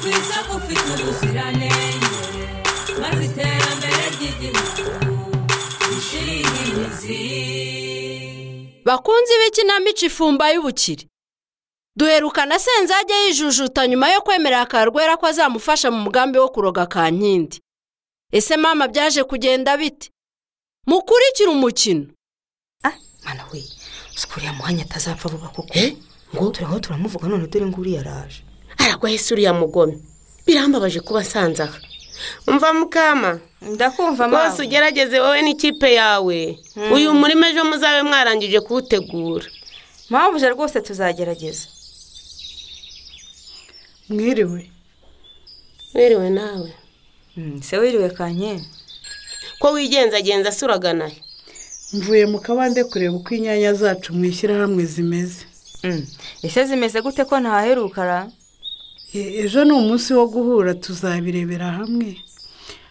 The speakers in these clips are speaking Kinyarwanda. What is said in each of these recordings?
afite ubuziranenge maze iterambere ry'igihugu rishinge imizi bakunzi b'ikinamico ifumba y'ubukire duherukana senzage yijujuta nyuma yo kwemerera akarwera ko azamufasha mu mugambi wo kuroga kankindi ese mama byaje kugenda bite mukurikire umukino mwana we uriya muhanya atazapfa vuba kuko ngo turaho turamuvuga none dore ngo uriya araje aragwaye se uriya mugome birambabaje kuba asanze aha umva mukama ndakumva rwose ugerageze wowe n'ikipe yawe uyu murima ejo muzabe mwarangije kuwutegura mpamvu rwose tuzagerageza mwiriwe werewe nawe se wiriwe kanye ko wigenzagenza se uraganaye mvuye mu kabande kureba uko inyanya zacu mu ishyirahamwe zimeze ese zimeze gute ko ntaherukara E- ejo ni umunsi wo guhura tuzabirebera hamwe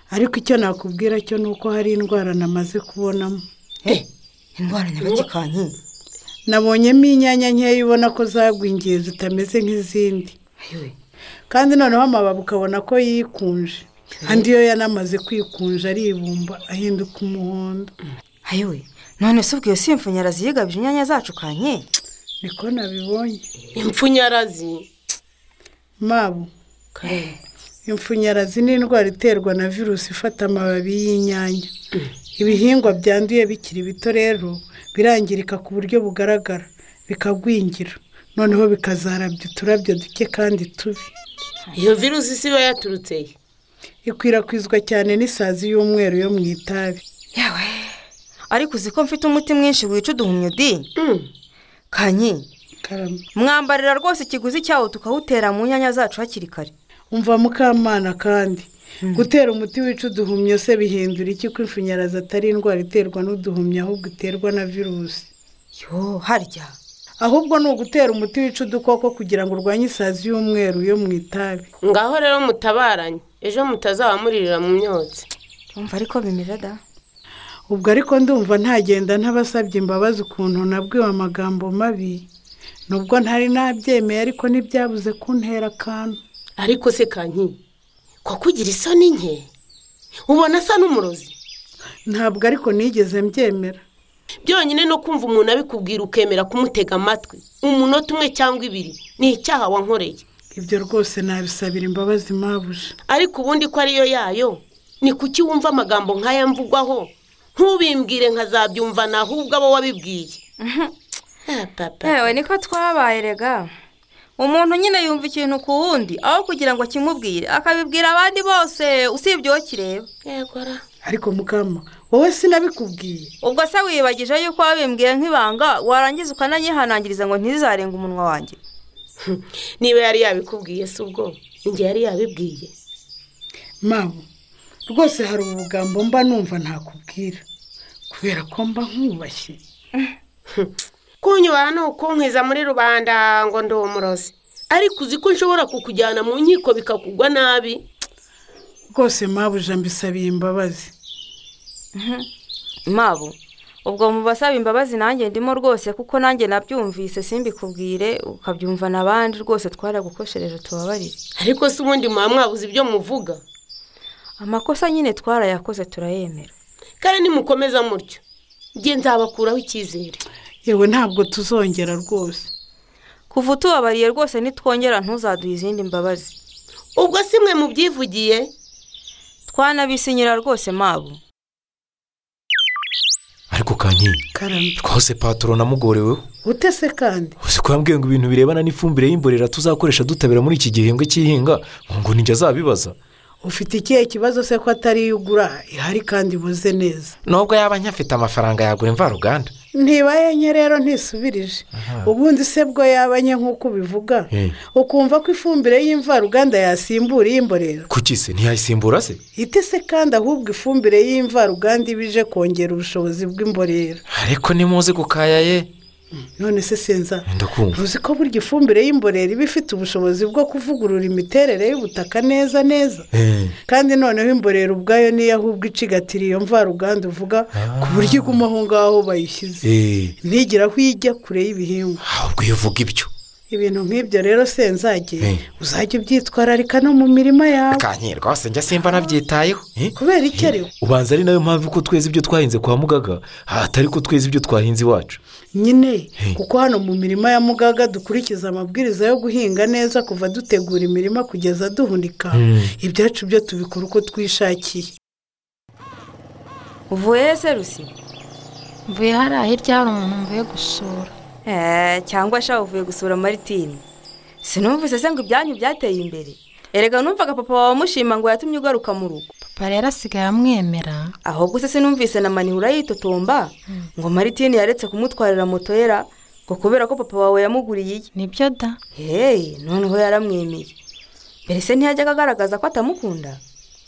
ariko icyo nakubwira cyo ni uko hari indwara namaze kubonamo indwara nyabagikanye nabonyemo inyanya nkeya ubona ko zagwingiye zitameze nk'izindi kandi noneho amababi ukabona ko yikunje andi yo yanamaze kwikunja aribumba ahinduka umuhondo ayiwe none se ubwo iyo si imfunyara ziyigabije inyanya zacu kanye niko nabibonye impfunyarazi mabo imfunyarazi ni indwara iterwa na virusi ifata amababi y'inyanya ibihingwa byanduye bikiri bito rero birangirika ku buryo bugaragara bikagwingira noneho bikazarabya uturabyo duke kandi tubi iyo virusi si iba yaturutse he ikwirakwizwa cyane n'isazi y'umweru yo mu itabi yawe ariko uzi ko mfite umuti mwinshi wica uduhumyo di kanye karame mwambarira rwose ikiguzi cyawo tukawutera mu nyanya zacu hakiri kare umva mukamana kandi gutera umuti wica uduhumyo se bihindura iki ko ifunyarazi atari indwara iterwa n'uduhumyo ahubwo iterwa na virusi yo harya ahubwo ni ugutera umuti wica udukoko kugira ngo urwanye isazi y'umweru yo mu itabi ngaho rero mutabaranye ejo mutazaba muririra mu myotsi urumva ariko bimeze da ubwo ariko ndumva ntagenda ntabasabye imbabazi ukuntu nabwiwe amagambo mabi nubwo ntari nabyemeye ariko ntibyabuze kuntera akantu ariko se kanyi ko kugira isoni nke ubona asa n'umurozi ntabwo ariko nigeze mbyemera byonyine no kumva umuntu abikubwira ukemera kumutega amatwi umunota umwe cyangwa ibiri ni icyaha wankoreye ibyo rwose nabisabira imbabazi mpabuje ariko ubundi ko ariyo yayo ni kuki wumva amagambo nk'aya mvugwaho ntubimbwire nkazabyumva ni ahubwo abo wabibwiye Ah, papa yewe niko twabaye rega umuntu nyine yumva ikintu ku wundi aho kugira ngo akimubwire akabibwira abandi bose usibye uwo kireba yego ra. ariko mukama wowe sinabikubwiye ubwo se wibagije yuko wabimbwiye nk'ibanga warangiza ukanayihanangiriza ngo ntizarenga umunwa wanjye niba yari yabikubwiye si ubwo njye yari yabibwiye mpamvu rwose hari ubugambo mba numva ntakubwira kubera ko mba nkubashye kunyubaha ni ukunkwiza muri rubanda ngo ndi umurozi ariko uzi ko nshobora kukujyana mu nkiko bikakugwa nabi rwose mpabuje mbisabiye imbabazi mabo ubwo mu basaba imbabazi nanjye ndimo rwose kuko nanjye nabyumvise simbikubwire ukabyumva n'abandi rwose twaragukoshereje tubabarire ariko si ubundi muba mwabuze ibyo muvuga amakosa nyine twarayakoze turayemera kandi nimukomeza mutyo njye nzabakuraho icyizere yewe ntabwo tuzongera rwose kuva utubabariye rwose nitwongera ntuzaduhe izindi mbabazi ubwo si mwe mubyivugiye twanabisinyira rwose mabo ariko kanyi karame twahose patoro namugoreweho ute se kandi uzi ko yambwiye ngo ibintu birebana n'ifumbire y'imborera tuzakoresha dutabira muri iki gihembwe cy'ihinga ngo nijya azabibaza ufite ikihe kibazo se ko atari iyo ugura ihari kandi ibuze neza nubwo yaba nyafite amafaranga yagura imvaruganda ntibaye nke rero ntisubirije ubundi se bwo yaba nke nk'uko ubivuga Eh. ukumva ko ifumbire y'imvaruganda yasimbura iy'imborera kuki se ntiyayisimbura se ite se kandi ahubwo ifumbire y'imvaruganda iba ije kongera ubushobozi bw'imborera ariko nimuzi gukaya ye none se senza ndakumva uzi ko burya ifumbire y'imborera iba ifite ubushobozi bwo kuvugurura imiterere y'ubutaka neza neza Eh. kandi noneho imborera ubwayo niyo ahubwo icigatira iyo mvaruganda uvuga ku buryo iguma aho ngaho bayishyize Eh, ntigire aho ijya kure y'ibihingwa ahubwo iyo uvuga ibyo ibintu nk'ibyo rero senzage Eh. uzajya ubyitwararika no mu mirima yawe akanyirwa wose njya simba nabyitayeho eh? kubera iki ariko ubanza ari nayo mpamvu ko tweza ibyo twahinze kwa mugaga hatari ko tweza ibyo twahinze iwacu nyine Hey. kuko hano mu mirima ya mugaga dukurikiza amabwiriza yo guhinga neza kuva dutegura imirima kugeza duhunika ibyacu byo tubikora uko twishakiye uvuye he se rusi mvuye hariya hirya hari umuntu mvuye gusura Eh, cyangwa shaka uvuye gusura maritini sinumvise se ngo ibyanyu byateye imbere erega numvaga papa wawe amushima ngo yatumye ugaruka mu rugo papa rero asigaye amwemera ahubwo se sinumvise na manihura yitotomba ngo maritini yaretse kumutwarira moto yera ngo kubera ko papa wawe yamuguriye iye nibyo da hehe noneho yaramwemeye mbere se ntiyajyaga agaragaza ko atamukunda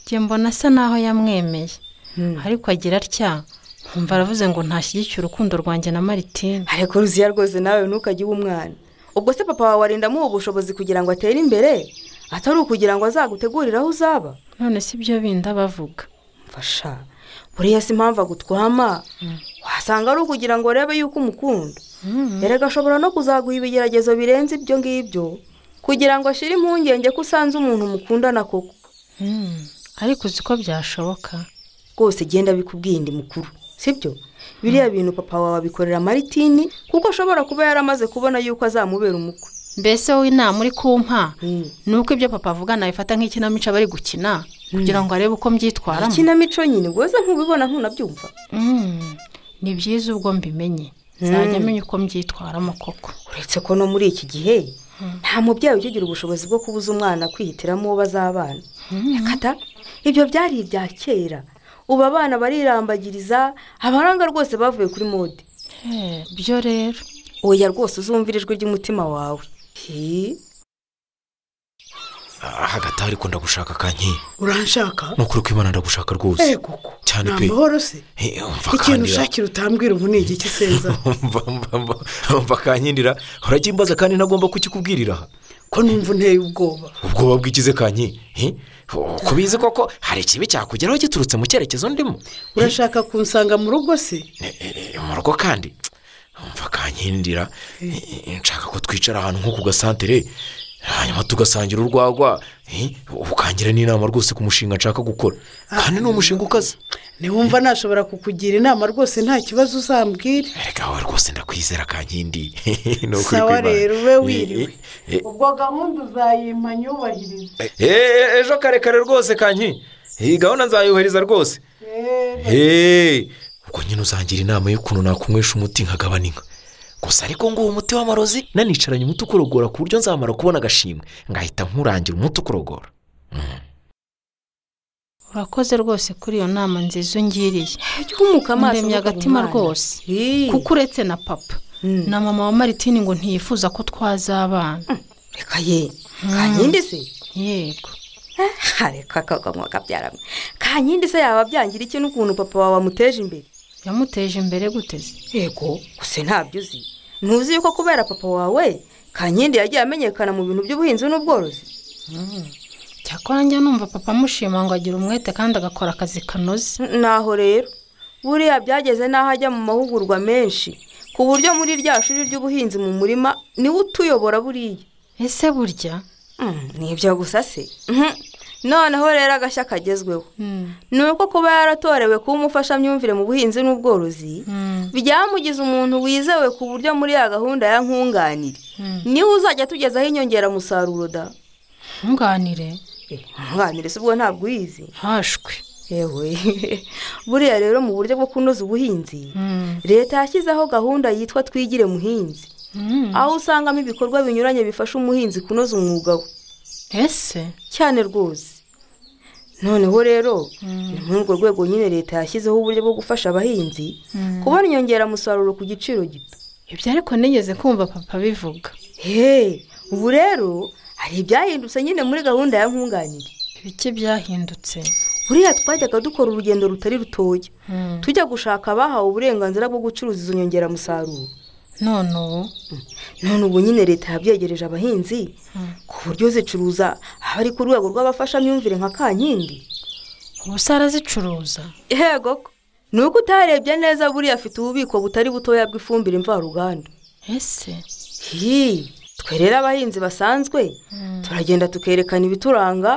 njye mbona asa naho yamwemeye Hmm. ariko agira atya nkumva aravuze ngo ntashyigikire urukundo rwanjye na maritine ariko ruziya rwose nawe ntukajye uba umwana ubwo se papa wawe arinda amuha ubushobozi kugira ngo atere imbere atari ukugira ngo azagutegurire aho uzaba none si byo bindi bavuga mfasha buriya si impamvu agutwama wasanga ari ukugira ngo urebe yuko umukunda erega ashobora no kuzaguha ibigeragezo birenze ibyo ngibyo kugira ngo ashyire impungenge ko usanze umuntu mukundana koko Hmm. ariko uzi ko byashoboka rwose genda bikubwiye indi mukuru sibyo biriya bintu papa wawe abikorera maritini kuko ashobora kuba yaramaze kubona yuko azamubera umukwe mbese wowe inama uri kumpa Hmm. ni uko ibyo papa avuga nabifata nk'ikinamico aba ari gukina kugira ngo arebe uko mbyitwaramo ikinamico nyine rwose ntubibona ntunabyumva Mm, ni byiza ubwo mbimenye nzajya menya uko mbyitwaramo koko uretse ko no muri iki gihe nta mubyeyi ukigira ubushobozi bwo kubuza umwana kwihitiramo uwo bazabana Reka da, ibyo byari ibya kera ubu abana barirambagiriza abaranga rwose bavuye kuri mode byo rero oya rwose uzumvira ijwi ry'umutima wawe Hi. Ah, hagati aho ariko ndagushaka kanyiye uranshaka ni ukuri ko imana ndagushaka eee rwose koko Cyane nta pe. mahoro se Eh, umva ikintu kandira. ushakira utambwira ubu ni igiki seza Umva, umva, umva, umva kanyindira urakimbaza kandi ntagomba kukikubwirira aha ko numva unteye ubwoba ubwoba bw'ikize kanyi eh? Oh, ko bizi koko hari ikibi cyakugeraho giturutse mu cyerekezo ndimo urashaka kunsanga mu rugo se Eh, eh, eh, mu rugo kandi umva kankindira eh, eh, nshaka ko twicara ahantu nko ku gasantere hanyuma tugasangira urwagwa eh, ukangira n'inama rwose ku mushinga nshaka gukora kandi ni umushinga ukaze ntiwumva nashobora kukugira inama rwose nta kibazo uzambwira erega wowe rwose ndakwizera kankindi sawa rero ube wiriwe ubwo gahunda uzayimpa nyubahirize ejo karekare rwose kanyi iyi gahunda nzayohereza rwose Hey, ubwo nyine uzangira inama y'ukuntu nakunywesha umuti nkagabana inka gusa ariko nguwo umuti w'amarozi nanicaranye umuti ukorogora ku buryo nzamara kubona agashimwe ngahita nkurangira umuti ukorogora urakoze rwose kuri iyo nama nziza ungiriye Jya uhumuka amaso ndemye ntukabumane. agatima rwose Hi. kuko uretse na papa na mama wa maritini ngo ntiyifuza ko twazabana reka ye kankindi se yego Ah, reka kagomwa kabyara kankindi se yaba byangira iki n'ukuntu papa wawe amuteje imbere yamuteje imbere guteze yego gusa ntabyo uzi ntuzi yuko kubera papa wawe kankindi yagiye amenyekana mu bintu by'ubuhinzi n'ubworozi cyakora njya numva papa amushima ngo agire umwete kandi agakora akazi kanoze N- naho rero buriya byageze n'aho ajya mu mahugurwa menshi ku buryo muri rya shuri ry'ubuhinzi mu murima niwe utuyobora buriya ese burya Mm, nibyo gusa se Mhm. noneho rero agashya kagezweho ni uko kuba yaratorewe kuba umufashamyumvire mu buhinzi n'ubworozi byamugize umuntu wizewe ku buryo muri ya gahunda ya nkunganire niwe uzajya tugezaho inyongeramusaruro da nkunganire nkunganire si ubwo ntabwo uyizi hashwe yewe buriya rero mu buryo bwo kunoza ubuhinzi leta yashyizeho gahunda yitwa twigire muhinzi aho usangamo ibikorwa binyuranye bifasha umuhinzi kunoza umwuga we ese cyane rwose noneho rero ni muri urwo rwego nyine leta yashyizeho uburyo bwo gufasha abahinzi kubona inyongeramusaruro ku giciro gito ibyo ariko nigeze kumva papa bivuga hehe ubu rero hari ibyahindutse nyine muri gahunda ya nkunganire ibiki byahindutse buriya twajyaga dukora urugendo rutari rutoya tujya gushaka abahawe uburenganzira bwo gucuruza izo nyongeramusaruro none ubu none ubu nyine leta yabyegereje abahinzi ku buryo zicuruza aba ari ku rwego rw'abafashamyumvire nka kankindi ubu se arazicuruza yego ko ni uko utarebye neza buriya afite ububiko butari butoya bw'ifumbire mvaruganda ese hi twe rero abahinzi basanzwe turagenda tukerekana ibituranga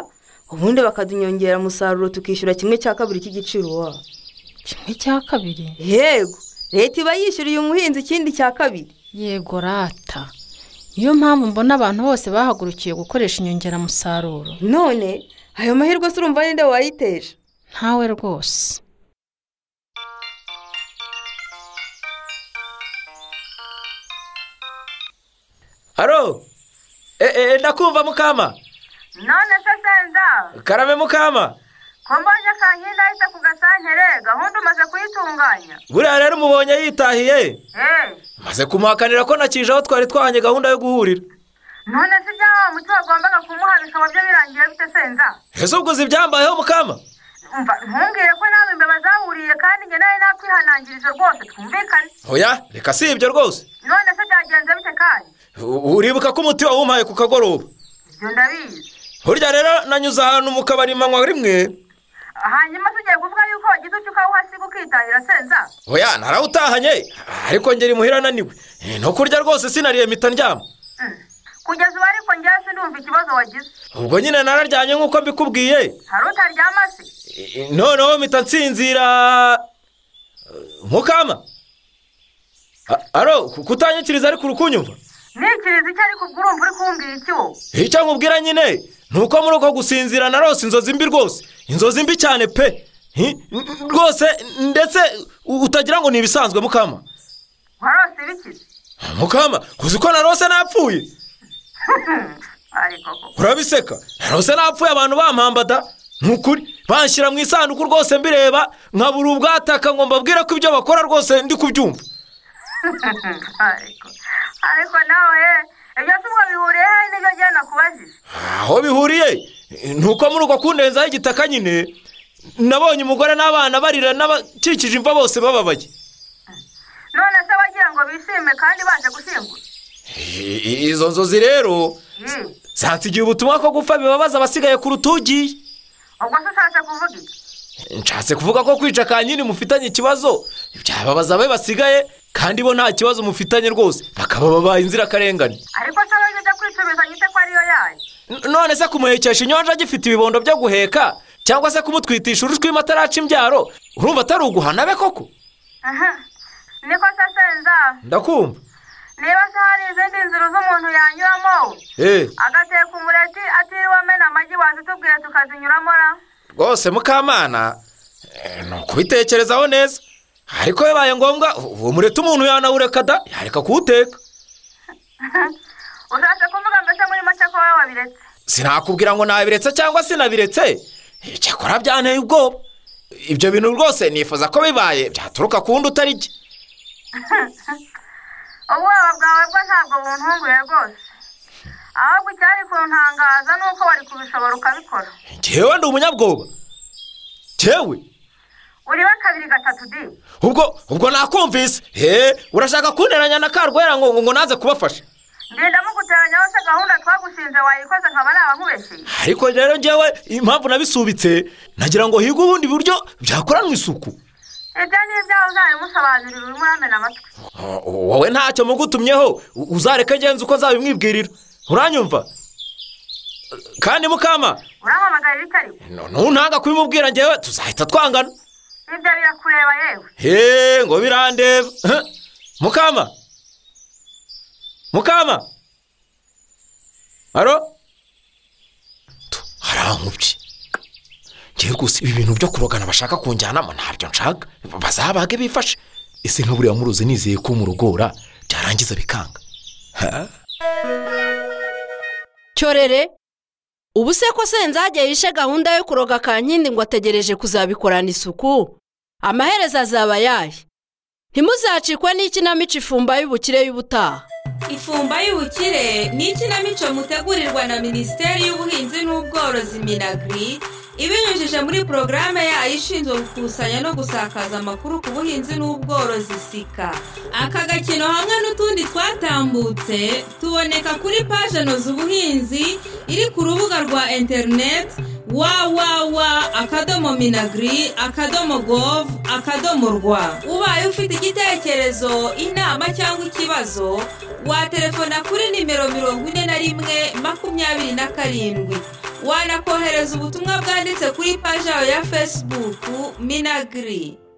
ubundi bakadunyongera umusaruro tukishyura kimwe cya kabiri cy'igiciro wabo kimwe cya kabiri yego leta iba yishyuriye umuhinzi ikindi cya kabiri yego rata niyo mpamvu mbona abantu bose bahagurukiye gukoresha inyongeramusaruro none ayo mahirwe se urumva ninde wayiteje ntawe rwose aro eee ndakumva mukama none se senza karabe mukama ko mbonye kankinda ahita ku gasantere gahunda umaze kuyitunganya buriya rero umubonye yitahiye eee maze kumuhakanira ko nakije aho twari twahanye gahunda yo guhurira none se ibya wa muti wagombaga kumuha bikaba byo birangiye bite senza ese ubwo uzi ibyambayeho mukama umva ntumbwire ko nawe imbeba zawuriye kandi njye nawe nakwihanangirije rwose twumvikane oya reka si ibyo rwose none se byagenze bite kandi U- uribuka ko umuti wawumpaye ku kagoroba ibyo ndabizi burya rero nanyuze ahantu mu kabari manywa rimwe hanyuma se ugiye kuvuga yuko wagize icyo ukawuhasiga ukitahira senza oya narawutahanye ariko ngera imuhira ananiwe Eh, no kurya rwose sinariye mpita ndyama Mm. kugeza ubu ariko njyewe sinumva ikibazo wagize ubwo nyine nararyanye nk'uko mbikubwiye hari utaryama se Eh, noneho mpita nsinzira Eh, mukama A- aro ku- kutanyikiriza ariko uri kunyumva ntikiriza icyo ariko ubwo urumva uri kumbwira iki wowe icyo nkubwira nyine ni uko muri uko gusinzira narose inzozi mbi rwose inzozi mbi cyane pe Hi, n- n- rwose ndetse u- utagira ngo ni ibisanzwe mukama warose bikize mukama uzi ko narose napfuye ariko koko urabiseka narose napfuye abantu bampambada ni ukuri banshyira mu isanduku rwose mbireba nkabura ubwataka ngo mbabwire ko ibyo bakora rwose ndi kubyumva ariko ariko nawe ibyo se ubwo bihuriye he n'ibyo njyewe nakubajije aho bihuriye ni uko muri uko kundenzaho igitaka nyine nabonye umugore n'abana barira n'abakikije imva bose bababaye none se wagira ngo bishime kandi baje gushyingura I- i- izo nzozi rero Mm. zansigiye ubutumwa ko gupfa bibabaza abasigaye ku rutugi ubwo se ushatse kuvuga iki nshatse kuvuga ko kwica ka nyine mufitanye ikibazo byababaza abe basigaye kandi bo nta kibazo mufitanye rwose bakaba babaye inzirakarengane ariko se wowe ibyo kwicuruza nyite ko ariyo yayo N- none se kumuhekesha inyanja agifite ibibondo byo guheka cyangwa se kumutwitisha uruswima ataraca imbyaro urumva atari uguhana be koko Aha. niko se senza ndakumva niba se hari izindi nzira z'umuntu yanyuramo eee agateka umureti atiriwe amena amagi wazitubwiye tukazinyuramo ra rwose mukamana eh, ni ukubitekerezaho neza ariko bibaye ngombwa u- uwo mureta umuntu yanawureka da yareka kuwuteka ushatse kuvuga mbese muri make ko wowe wabiretse sinakubwira ngo nabiretse cyangwa sinabiretse Eh, cyakora byanteye ubwoba ibyo bintu rwose nifuza ko bibaye byaturuka ku wundi utari jye ubwoba bwawe bwo ntabwo buntunguye rwose ahubwo icyari kuntangaza ni uko wari kubishobora ukabikora ngewe ndi umunyabwoba ngewe uribe kabiri gatatu di ubwo ubwo nakumvise he urashaka kunteranya na karwera ngo ngo- ngo naze kubafasha ndindamo guteranya hose gahunda twagushinze wayikoze nkaba naba nkubeshyeye ariko rero ngewe impamvu nabisubitse nagira ngo hige ubundi buryo byakoranwa isuku ibyo ni ibyawe uzabimusobanurira urimo uramena amatwi Ah, wowe ntacyo mugutumyeho u- uzareka ngenzi uko nzabimwibwirira uranyumva kandi mukama uramamagarira icyo ari nu- nuntanga kubimubwira ngewe tuzahita twangana ibyo birakureba yewe he ngo birandeba Huh? mukama mukama aro Tu, harankubye ngewe rwose ibi bintu byo kurogana bashaka kunjyanamo ntabyo nshaka bazabage bifashe ese nk'uburiya muruzi nizeye ko murugora byarangiza bikanga cyorere ubu se ko senzajya yishe gahunda yo kuroga kankindi ngo ategereje kuzabikorana isuku amaherezo azaba ayahe ntimuzacikwe n'ikinamico ifumba y'ubukire y'ubutaha ifumba y'ubukire ni ikinamico mutegurirwa na minisiteri y'ubuhinzi n'ubworozi minagiri ibinyujije muri porogaramu yayo ishinzwe gukusanya no gusakaza amakuru ku buhinzi n'ubworozi sika aka gakino hamwe n'utundi twatambutse tuboneka kuri paje noza ubuhinzi iri ku rubuga rwa interineti www akadomo minagiri akadomo govu akadomo rwa ubaye ufite igitekerezo inama cyangwa ikibazo watelefona kuri nimero mirongo ine na rimwe makumyabiri na karindwi wanakohereza ubutumwa bwanditse kuri paji yawe ya fesibuku minagiri